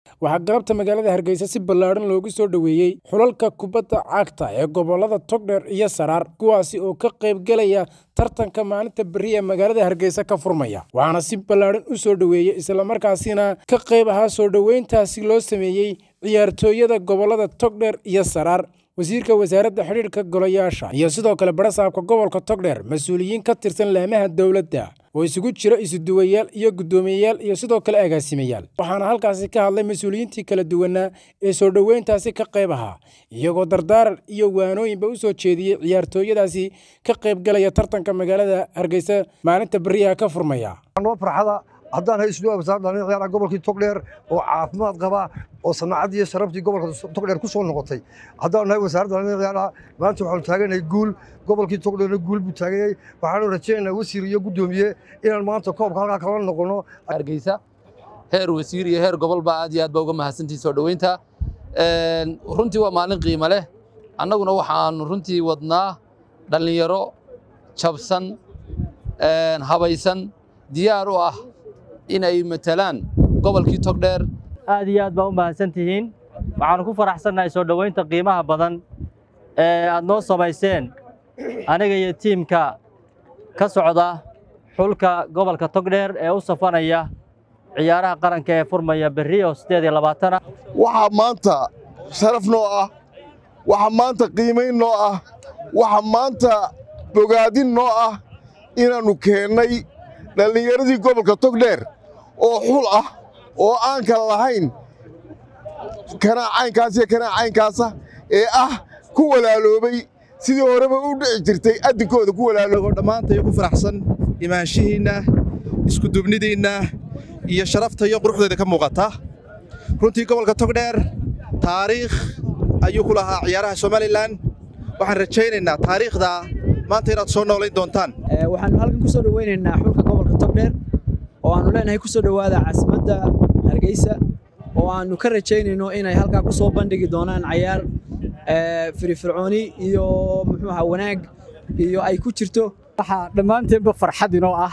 waxaa galabta magaalada hargeysa si ballaadhan loogu soo dhoweeyey xulalka kubadda cagta ee gobollada togdheer iyo saraar kuwaasi oo ka qaybgelaya tartanka maalinta berri ee magaalada hargeysa ka furmaya waxaana si ballaadhan u soo dhoweeyey islamarkaasina ka qayb ahaa soo dhoweyntaasi loo sameeyey ciyaartooyada gobollada togdheer iyo saraar wasiirka wasaaradda xidhiidhka golayaasha iyo sidoo kale barasaabka gobolka togdheer mas-uuliyiin ka tirsan laamaha dowladda oo isugu jira isuduwayaal iyo guddoomiyeyaal iyo sidoo kale agaasimayaal waxaana halkaasi ka hadlay mas-uuliyiintii kala duwanaa ee soo dhoweyntaasi ka qayb ahaa iyagoo dardaaran iyo waanooyinba u soo jeediyey ciyaartooyadaasi ka qaybgalaya tartanka magaalada hargeysa maalinta beriyaha ka furmaya haddaan hay islu wasaaradda dhalin ciyaaraha gobolkii togdheer oo caafimaad qaba oo sanaacadii iyo sharaftii gobolka togdheer ku soo noqotay haddaan nahay wasaaradda dhalin ciyaaraha maanta waxaanu taaganahay guul gobolkii togdheerna guul buu taaganyay waxaanu rajaynaynaa wasiir iyo guddoomiye inaan maanta koobka halkaa kala noqono hargeysa heer wasiir iyo heer gobolba aad iyo aad baa uga mahadsantihi soo dhoweynta runtii waa maalin qiimo leh annaguna waxaanu runtii wadnaa dhallinyaro jabsan habaysan diyaar u ah inay matalaan gobolkii togdheer aad iyo aad baa u mahadsan tihiin waxaannu ku faraxsannahay soo dhoweynta qiimaha badan ee aad noo samayseen aniga iyo tiimka ka socda xulka gobolka togdheer ee u safanaya ciyaaraha qaranka ee furmaya berri oo siddeed iyo labaatana waxaa maanta sharaf noo ah waxaa maanta qiimayn noo ah waxaa maanta bogaadin noo ah inaannu keennay dhallinyaradii gobolka togdheer oo xul ah oo aan kala lahayn kanaa caynkaas iyo kanaa caynkaasa ee ah ku walaaloobay sidii horeba u dhici jirtay addinkooda ku walaaloobo dhammaantay ku faraxsan imaanshihiinna iskudubnidiinna iyo sharafta iyo quruxdeeda ka muuqata runtii gobolka togdheer taariikh ayuu ku lahaa ciyaaraha somalilan waxaan rajaynaynaa taariikhda maanta inaad soo noolayn doontaan waxaannu halkan ku soo dhoweynaynaa xulka gobolka togdheer oo aannu leenahay ku soo dhowaada caasimadda hargeysa oo aannu ka rajaynayno inay halkaa ku soo bandhigi doonaan cayaar firifircooni iyo muxuu ahaa wanaag iyo ay ku jirto waxaa dhammaanteenba farxad inoo ah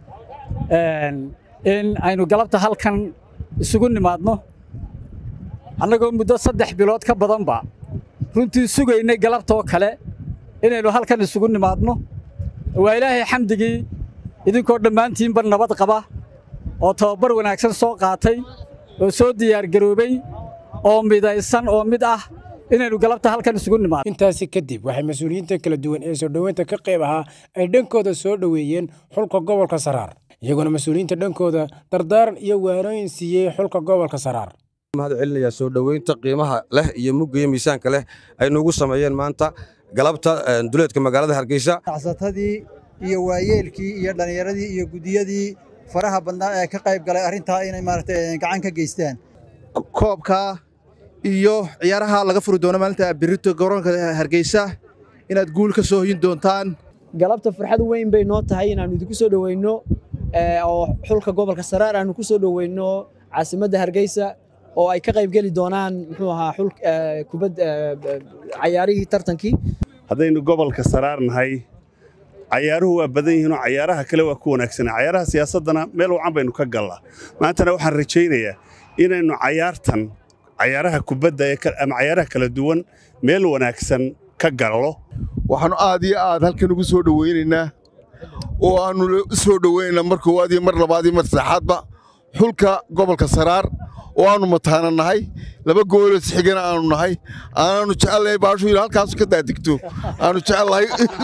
in aynu galabta halkan isugu nimaadno annagoo muddo saddex bilood ka badanba runtii sugaynay galabtoo kale inaynu halkan isugu nimaadno waa ilaahay xamdigii idinkoo dhammaantiinba nabad qaba oo tababar wanaagsan soo qaatay oo soo diyaargaroobay oo midaysan oo mid ah inaynu galabta halkan isugu nimaadno intaasi kadib waxay mas-uuliyiinta kala duwan ee soo dhoweynta ka qayb ahaa ay dhankooda soo dhoweeyeen xulka gobolka saraar iyagoona mas-uuliyiinta dhankooda dardaaran iyo waanooyin siiyey xulka gobolka saraar mahad celinayaa soo dhoweynta qiimaha leh iyo mugga iyo miisaanka leh ay nuugu sameeyeen maanta galabta duleedka magaalada hargeysa acsatadii iyo waayeelkii iyo dhallinyaradii iyo guddiyadii faraha badnaa ee ka qayb galay arrintaa inay maaragtay gacan ka geystaan koobka iyo ciyaaraha laga furi doono maalinta birito garoonka hargeysa inaad guul ka soo hoyin doontaan galabta farxad weyn bay noo tahay inaannu idinku soo dhoweyno oo xulka gobolka saraar aannu ku soo dhoweyno caasimadda hargeysa oo ay ka qayb geli doonaan muxuu ahaa xul kubad cayaarihii tartankii haddaynu gobolka saraar nahay cayaaruhu waa badan yihiinoo cayaaraha kale waa ku wanaagsanaa cayaaraha siyaasaddana meel wacan baynu ka gallaa maantana waxaan rajaynayaa inaynu cayaartan cayaaraha kubadda ama cayaaraha kala duwan meel wanaagsan ka gallo waxaannu aad iyo aad halkan ugu soo dhowaynaynaa oo aannu u soo dhowaynaynaa mar koowaad iyo mar labaad iyo mar saddexaadba xulka gobolka saraar oo aannu mataana nahay laba gooloo sixigana aanu nahay aanaannu jecelnahay baashu inuu halkaasu ka daadegto aannu jecelnahay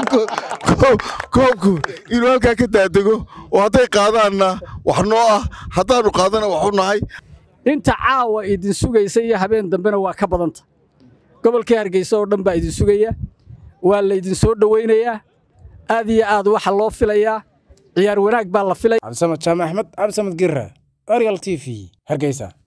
koobku inuu halkaa ka daadego oo hadday qaadaanna wax noo ah haddaannu qaadana waxu nahay inta caawa idin sugaysa iyo habeen dambena waa ka badanta gobolkii hargeysa oo dhan baa idin sugaya waa laydin soo dhowaynayaa aad iyo aad waxa loo filayaa ciyaar wanaag baa la filaya cabdisamad jaamac axmed cabdisamad girra arial t v hargeysa